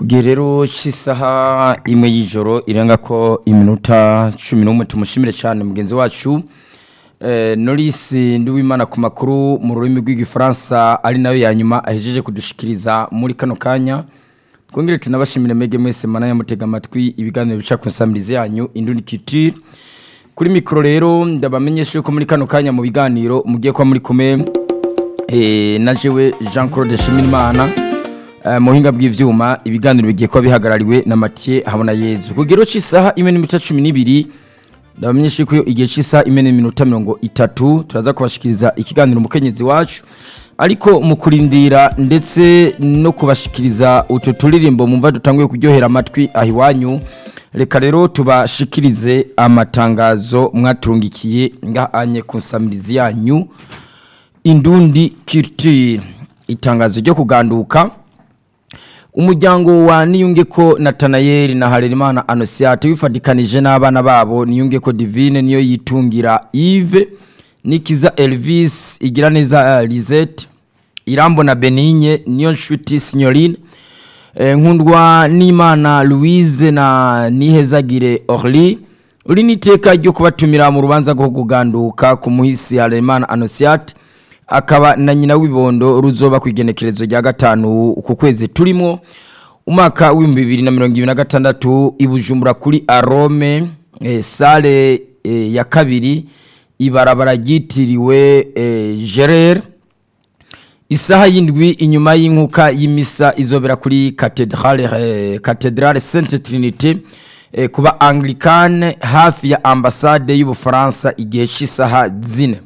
gihe rero cy'isaha imwe y'ijoro irenga ko iminota cumi n'umwe tumushimire cyane mugenzi wacu norisi nduwimana ku makuru mu rurimi rw'igifaransa ari nayo ya nyuma ahejeje kudushikiriza muri kano kanya twongere tunabashimire mege mwese mana yamutega amatwi ibiganiro bica ku nsamirizi yanyu indundi kitire kuri mikoro rero ndabamenyesha yuko muri kano kanya mu biganiro mugiye kuba muri kumwe na jewe jean claude shimirimana mu buhinga bw'ibyuma ibiganiro bigiye kuba bihagarariwe na matiye habona yezu ku kigero cy'isaha imwe n'iminota cumi n'ibiri ndabamenyesha yuko igihe cy'isaha imwe n'iminota mirongo itatu turaza kubashikiriza ikiganiro umukenyezi wacu ariko mu kurindira ndetse no kubashikiriza utu turirimbo mumva dutanguye kuryohera amatwi aho iwanyu reka rero tubashikirize amatangazo mwaturungikiye ngahanye ku nsamirizi yanyu indundi kirutire itangazo ryo kuganduka umuryango wa niyunge ko natanayeri na harerimana anosiyate wifatikanije n'abana babo niyunge ko divine niyo yitungira ive nikiza elvis igira neza lisette irambo na benigne niyo nshuti signorine nkundwa n'imana louise na nihezagire orly uri n'iteka ryo kubatumira mu rubanza rwo kuganduka ku muhisi harerimana anosiyate akaba na nyina w'ibondo ruzoba ku igenekerezo rya gatanu ku kwezi turimo umwaka w'ibihumbi bibiri na mirongo ibiri na gatandatu i bujumbura kuri arome sale ya kabiri ibarabara ryitiriwe gerere isaha y'indwi inyuma y'inkuka y'imisa izobera kuri katedrale sainte trinite kuba anglikane hafi ya ambasade y'ubufaransa igihe cy'isaha zine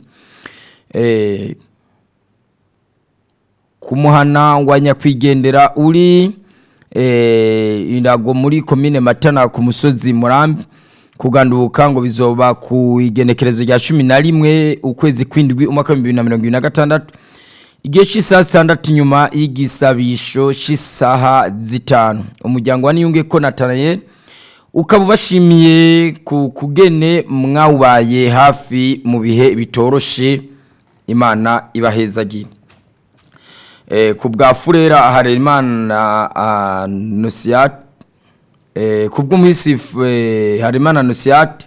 kumuhana wa nyakwigendera uri irago muri komine matana ku musozi murambi kuganduka ngo bizoba ku igenekerezo rya cumi na rimwe ukwezi kw'indwi umwaka w'ibihumbi bibiri na mirongo ibiri na gatandatu igihe cy'isaha zitandatu inyuma y'igisabisho cy'isaha zitanu umuryango wa niyunge ko natanaye ukaba ubashimiye ku kugene mwawubaye hafi mu bihe bitoroshe imana ibahezagiye ku bwa furera harerimana nusiyate ku bw'umuhisi harerimana nusiyate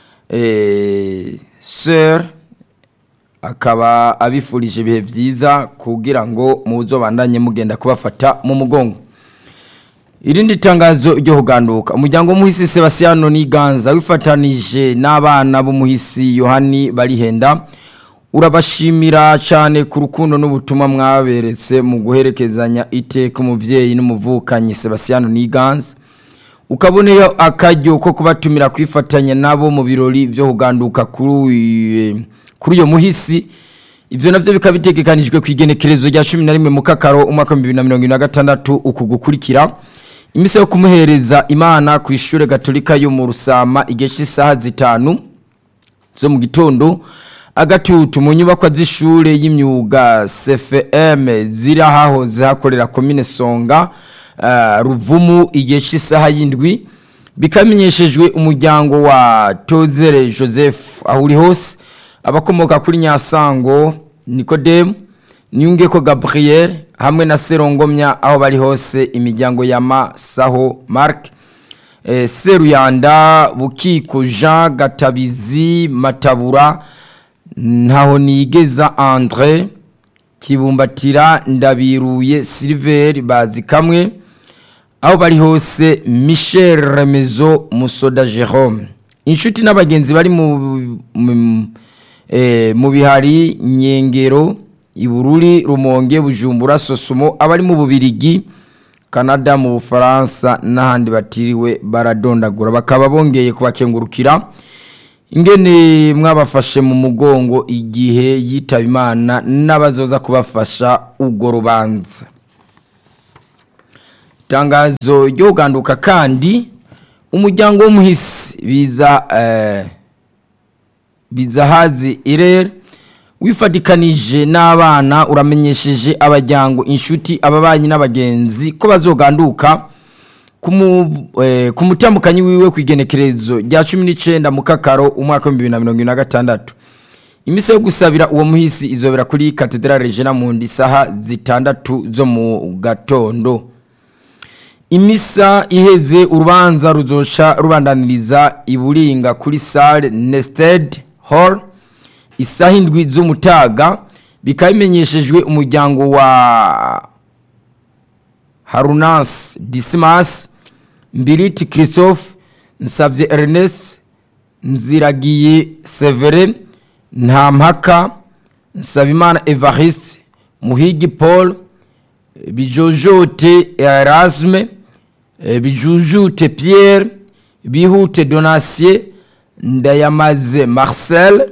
seri akaba abifurije ibihe byiza kugira ngo muzo bandanye mugenda kubafata mu mugongo irindi tangazo ryo kuganduka umuryango w'umuhisi sebasiyano n'iganza wifatanije n'abana b'umuhisi yohani barihenda urabashimira cyane ku rukundo n'ubutumwa mwaberetse mu guherekezanya iteka umubyeyi n'umuvukanyi sebasiyano n'iganza ukaboneyo akaryo ko kubatumira kwifatanya nabo mu birori byo kuganduka kuri uyu muhisi ibyo nabyo bikaba bitegekanijwe ku igenekerezo rya cumi na rimwe mu kakaro umwaka w'ibihumbi bibiri na mirongo ine na gatandatu uku gukurikira iminsi yo kumuhereza imana ku ishuri gatolika yo mu rusama igihe cy'isaha zitanu zo mu gitondo agatutu mu nyubako z'ishuri y'imyuga cfm ziri ahahoze hakorera komine songa ruvumu igihe cy'isaha y'indwi bikamenyeshejwe umuryango wa tozere joseph aho uri hose abakomoka kuri nyasango nikodemu niyungeko gabriel hamwe na serongomya aho bari hose imiryango ya masaho mark seruyanda bukiko jean gatabizi matabura ntaho nigeza andre kibumbatira ndabiruye silver bazi kamwe aho bari hose michel remezo musoda jerome inshuti n'abagenzi bari mu bihari nyengero ibururi rumonge bujumbura sosumo abari mu bubirigi canada mu bufaransa n'ahandi batiriwe baradondagura bakaba bongeye kubakengurukira ingene mwabafashe mu mugongo igihe yitaba imana n'abazoza kubafasha ubwo rubanza itangazo ryo kuganduka kandi umuryango w'umuhisi biza bizahazi irere wifatikanije n'abana uramenyesheje abajyango inshuti ababanyi n'abagenzi ko bazoganduka ku mutambukanyi wiwe ku igenekerezo rya cumi n'icyenda mu kakaro umwaka w'ibihumbi bibiri na mirongo ine na gatandatu iminsi yo gusabira uwo muhisi izobera kuri katedrale regina mu isaha zitandatu zo mu gatondo imisa iheze urubanza ruzoca rubandaniriza iburinga kuri sale nested hall isaha indwi z'umutaga bikaba bimenyeshejwe umuryango wa harunas disimas mbiriti christophe nsabye ernest nziragiye severe ntampaka nsabimana evariste muhigi paul bijojote erasme bijujute pierre bihute donatien ndayamaze marcel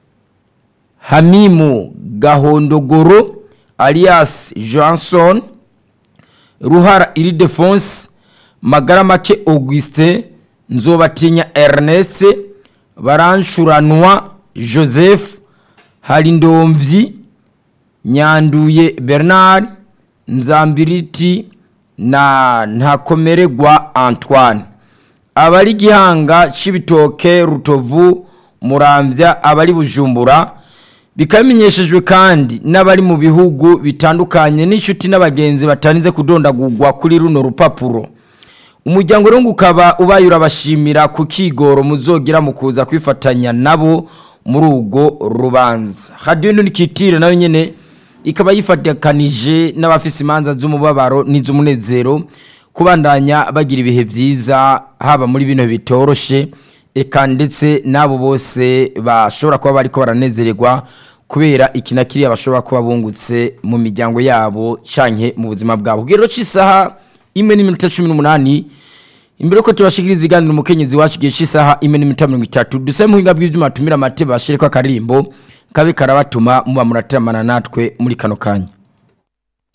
hamimu gahondogoro alias johnson ruhara iridefonse magaramake augustin nzobatinya ernest baranshuranwa joseph harindomvyi nyanduye bernard nzambiriti na ntakomererwa antoine abari gihanga c'ibitoke rutovu muramvya abari bujumbura bikamenyeshejwe kandi n'abari mu bihugu bitandukanye n'inshuti n'abagenzi batarinze kudondagurwa kuri runo rupapuro umuryango rero ukaba ubaye urabashimira ku kigoro muzogira mu kuza kwifatanya nabo muri urwo rubanza radiyo nturikitire nayo nyine ikaba yifatikanije n'abafise imanza z'umubabaro n'iz'umunezero kubandanya bagira ibihe byiza haba muri bino bitoroshe eka ndetse n'abo bose bashobora kuba bariko baranezererwa kubera iki na kiriya bashobora kuba bungutse mu miryango yabo canke mu buzima bwabo kugero c'isaha imwe n'iminota cumi n'umunani imbere ko tubashikiriza iganiro umukenyezi wacu igihe c'isaha imwe n'iminota mirongo itatu dusabe muhinga bw'ivyuma tumira amate bashireko akaririmbo kabe karabatuma muba murateramana natwe muri kano kanya